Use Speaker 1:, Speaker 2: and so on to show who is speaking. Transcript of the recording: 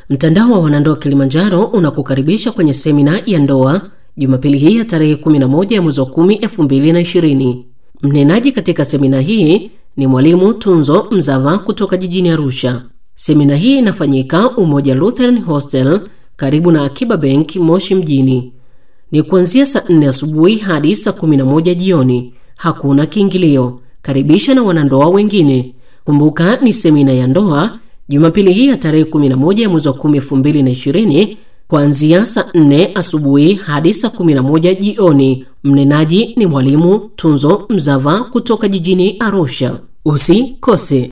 Speaker 1: Mtandao wa wanandoa Kilimanjaro unakukaribisha kwenye semina ya ndoa Jumapili hii ya tarehe 11 ya mwezi wa 10 2020. Mnenaji katika semina hii ni mwalimu Tunzo Mzava kutoka jijini Arusha. Semina hii inafanyika Umoja Lutheran Hostel karibu na Akiba Bank Moshi mjini. Ni kuanzia saa 4 asubuhi hadi saa 11 jioni. Hakuna kiingilio. Karibisha na wanandoa wengine. Kumbuka ni semina ya ndoa Jumapili hii ya tarehe 11 ya mwezi wa 10 2020 kuanzia saa 4 asubuhi hadi saa 11 jioni. Mnenaji ni mwalimu Tunzo Mzava kutoka jijini Arusha. Usikose.